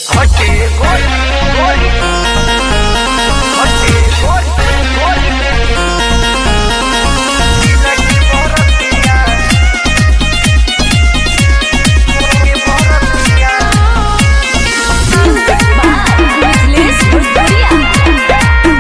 हटे गोल गोल हटे गोल गोल लगी मोरतिया लगी मोरतिया Mezcles Bulgaria.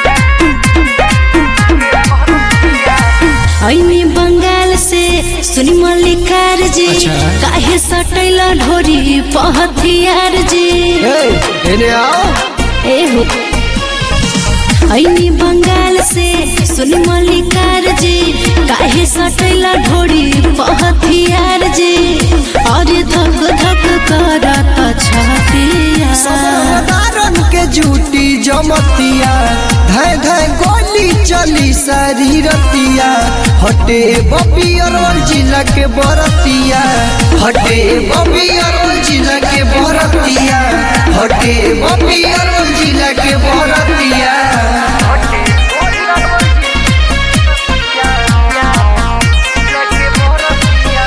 ऐनी बंगाल से सुनी मल्लिकार जी अच्छा। काहे सटैला ढोरी पहथियार जी एने आओ ए हो ऐनी बंगाल से सुनी मल्लिकार जी काहे सटैला ढोरी पहथियार जी और धक धक करत छतिया साधारण के जूटी जमतिया धाय धाय गोली चली सारी रतिया हटे बपियर जिला के बरतिया हटे बपियर जिला के बरतिया हटे बपियर जिला के बरतिया हटे गोल लगी मोरतिया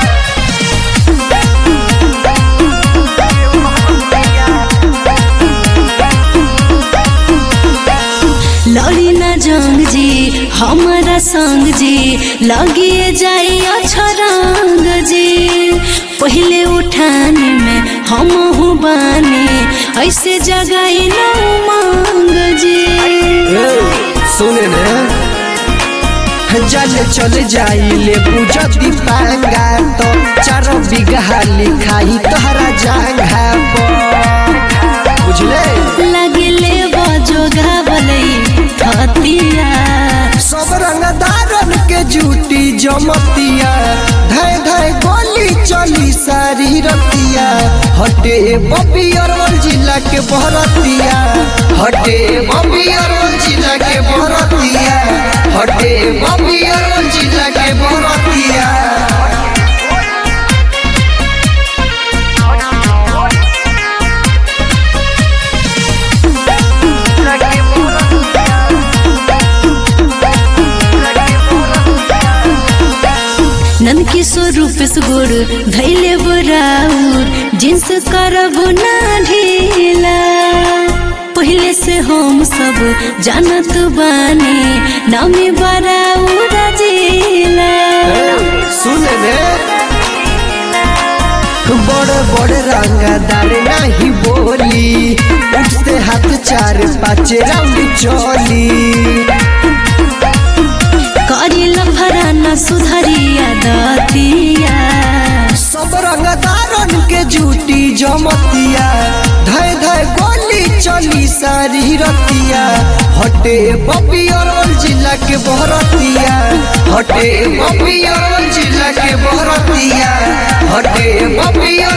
लड़ी न जंग जी हमारा संग जी लगिए जाई अछरंग जी पहले उठाने में हम हूँ बानी ऐसे जगाई न मांग जी सुने ने जल चल जाइले बुझती पांगा तो चार बिगहा लिखाई तोहरा जांघा पर बुझले लगले बजो गावलई थतिया सब रंगदारन के जूटी जमतिया धाय धाय गोली चली सारी रतिया हटे बबियर जिला के बहरतिया हटे बबियर जिला के बहरतिया हटे बबियर जिला के बहरतिया लगी मोरतिया लगी मोरतिया नंद किशोर रूपेश गुड़ धैले बुराउर जिन्स करब ना ढीला पहले से हम सब जानत बानी नामी बराउर जिला सुन रे बड़े बड़े रंगदार नहीं बोली उठते हाथ चार पाँच राउंड चली करी लफराना सुधरिया दतिया सब रंगदारन के जूटी जमतिया धाय धाय गोली चली सारी रतिया हटे बपियर जिला के बहरतिया हटे बपियर जिला के बहरतिया हटे बपियर